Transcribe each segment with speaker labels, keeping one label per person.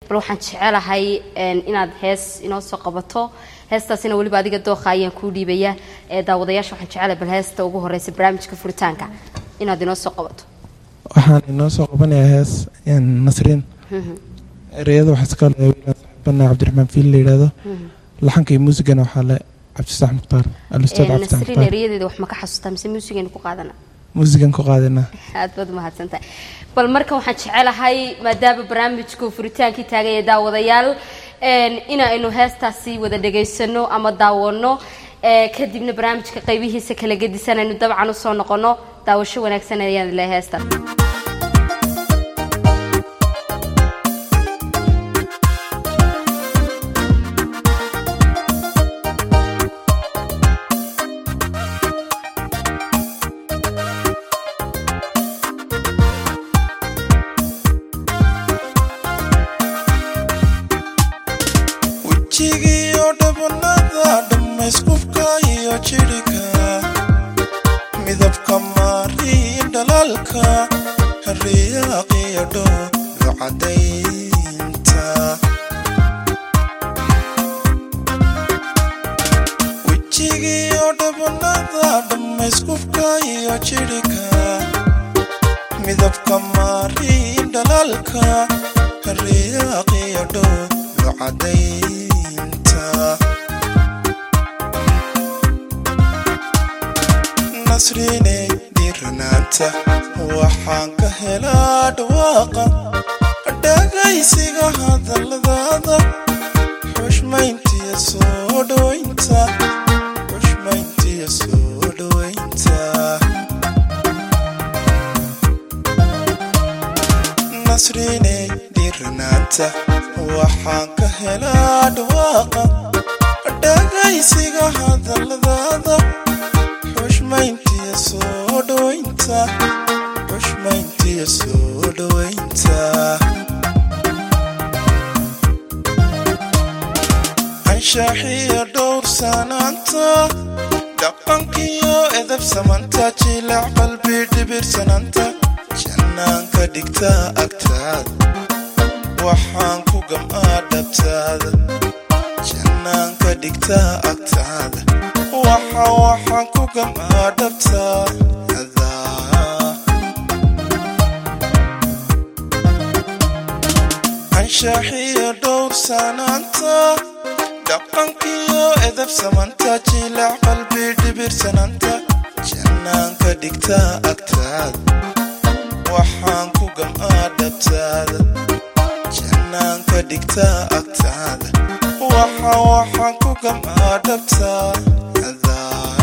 Speaker 1: bal waxaan jecelahay inaad hees inoo soo qabato heestaasina weliba adiga dooqa ayaan kuu dhiibaya ee daawadayaasha waxaan jecelahay bal heesta ugu horeysa barnaamijka furitaanka inaad inoo soo qabato
Speaker 2: waxaan inoo soo qabanayaa hees nasriin ereyada waxaa iska le wiilaan saxibana cabdiraxmaan fiil la yidhaahdo laxanka iyo muusigana waxaa le cabdisax mukhtaar alustaad cabdisax
Speaker 1: nasriin
Speaker 2: mukhtaar
Speaker 1: erayadeeda wax ma ka xasuustaa mise muusigaynu ku qaadana
Speaker 2: muusigan ku qaadana
Speaker 1: aad baad umahadsantahay bal marka waxaan jecelahay maadaama barnaamijku furitaankii taagaya daawadayaal inaynu heestaasi wada dhegaysano ama daawano ee kadibna barnaamijka qaybihiisa kala gedisanaynu dabcan usoo noqono daawasho wanaagsan ayaan leeyahay heestan
Speaker 3: wejigiyo dhabanada dhammayskubka iyo jidhika midabka maariin dhalaalka hariyaqiyo dhooga cadaynta wejigiyo dhabanada dhammayskubka iyo jidhika midabka maariin dhalaalka hariyaqiyo dhooga cadaynta nasriiney dhiiranaanta waxaan ka helaa dhawaaqa dhagaysiga hadalladaada xushmayntiya soo dhowaynta xushmayntiya soo dhowaynta nasriiney dhiiranaanta waxaan ka helaa dhawaaqa dhagaysiga hadalladaada xushmayntiya soo dhowaynta xushmayntiya soo dhowaynta anshaxiyo dhowr sanaanta dhaqankiyo edab samanta jilac qalbi dhibirsanaanta jannaan ka dhigta agtaada waxaan ku gam'aa dhabtaada jannaan ka dhigta agtaada waxa waxaan ku gam'aa dhabtaada anshaxiyo dhowr sanaanta dhaqankiyo edab samanta jilac qalbi dhibirsanaanta jannaan ka dhigta agtaada waxaan ku gam'aa dhabtaada jannaan ka dhigta agtaada waxa waxaan ku gam'aa dhabtaada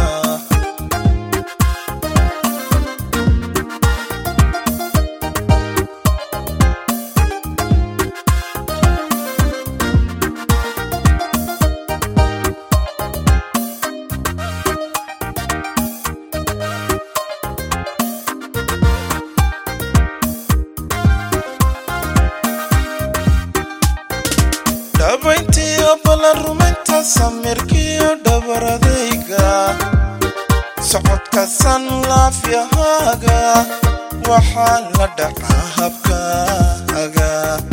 Speaker 3: dhabayntiyo ballan rumaynta samirkiyo dhabaradayga socodka san laafyahaaga waxaan la dhacaa habkaaga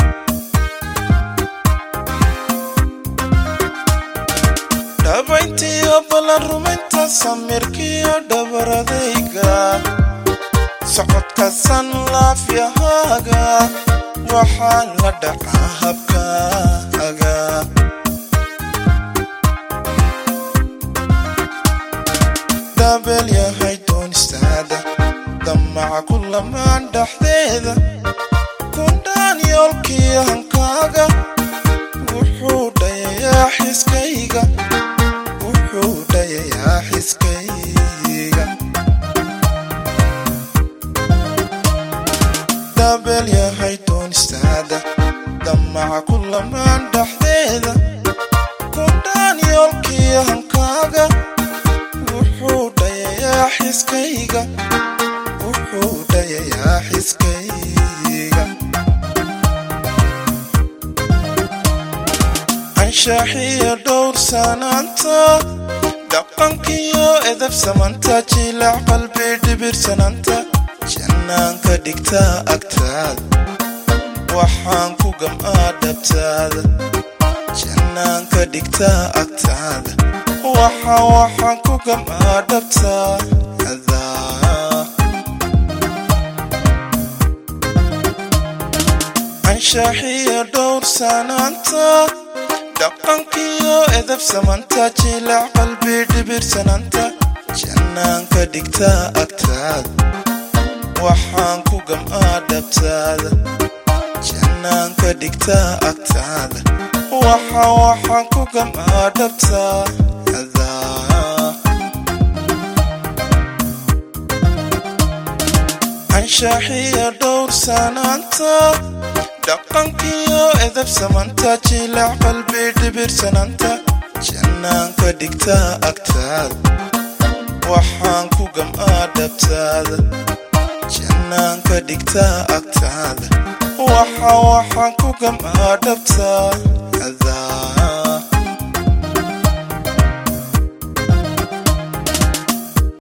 Speaker 3: dhabayntiyo ballan rumaynta samirkiyo dhabaradayga socodka san laafyahaaga waxaan la dhacaa habkaaga dabeel yahay doonistaada damaca ku lamaan dhexdeeda kundhaan yoolkii hankaaga wuxuu dhayayaa xiskayga wuxuu dhayayaa xiskayga dabeel yahay doonistaada damaca ku lamaan dhexdeeda kundhaan yoolkii hankaaga wuxuu dhayayaa xiskayga wuxuu dhayayaa xiskayga anshaxiyo dhowr sanaanta dhaqankiyo edab samanta jilac qalbi dhibirsanaanta jannaan ka dhigta agtaada waxaan ku gam'aa dhabtaada jannaan ka dhigtaa agtaada waxa waxaan ku gam'aa dhabtaada anshaxiya dhowr sanaanta dhaqankiyo edab samanta jilac qalbi dhibirsananta jannaan ka dhigtaa agtaada waxaan ku gam'aa dhabtaada jannaan ka dhigtaa agtaada waxa waxaan ku gam'aa dhabtaada anshaxiya dhowr sanaanta dhaqankiyo edab samanta jilac qalbi dhibirsananta jannaan ka dhigtaa agtaada waxaan ku gam'aa dhabtaada jannaan ka dhigtaa agtaada waxa waxaan ku gam'aa dhabtaada